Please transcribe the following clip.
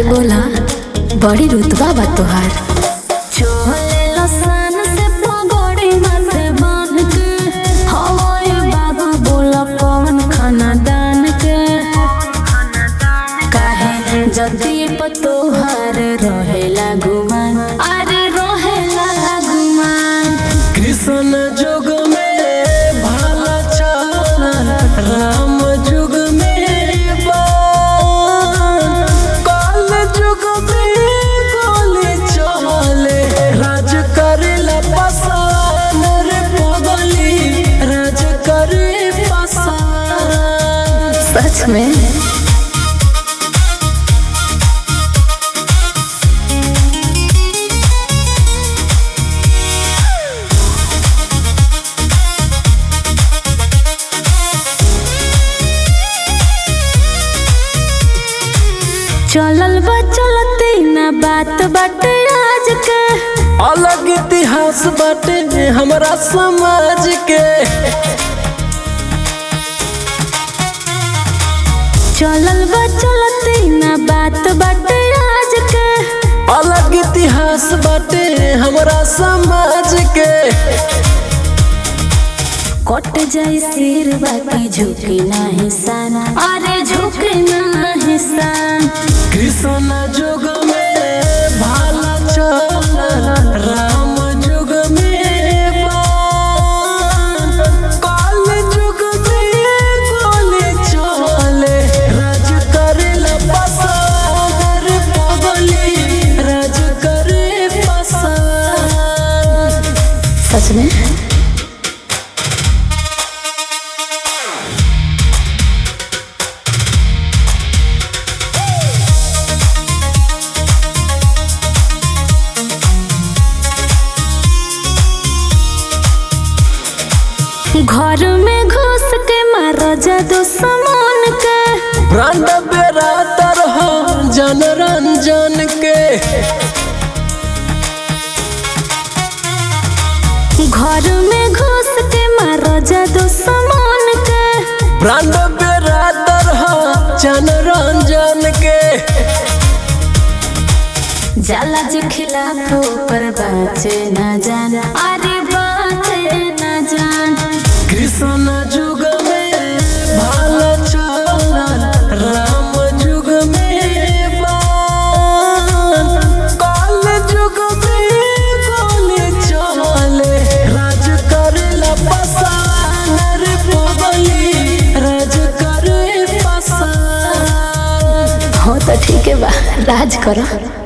अरे बोला बड़ी रुतबा बा तोहार चोले लसन से पगड़ी माथे बांध के हवाए बाबा बोला पवन खाना दान के काहे जदी पतोहार रहेला गुमान अरे रहेला गुमान कृष्ण जुग में भाला चल राम जुग में बाण काल जुग में गोली चले राज करेला पसान रे पगली राज करे पसान सच में चलल बा चलते ना बात बाटे आज के अलग इतिहास बाटे हमरा समाज के चलल बा चलते ना बात बाटे आज के अलग इतिहास बाटे हमरा समाज के कट जाई सिर बाकी झुके ना हिसान अरे झुके ना हिसान कृष्ण जुग में भाला चल राम जुग में बाण काल जुग में गोली चले राज करेला पसार पगली राज करे पसार सच में घर में घुस के मारा जादू समान के ब्रांड बेरा तरह जन रंजन के घर में घुस के मारा जादू समान के ब्रांड बेरा तरह जन रंजन के जाला जे खिलाफ पर बाचे न जान अरे बाचे न जान कृष्ण जुग में भाला चल राम जुग में बाण काल जुग में गोली चले राज करेला पसान रे पगली राज करे पसान हो तो ठीक है बा राज करो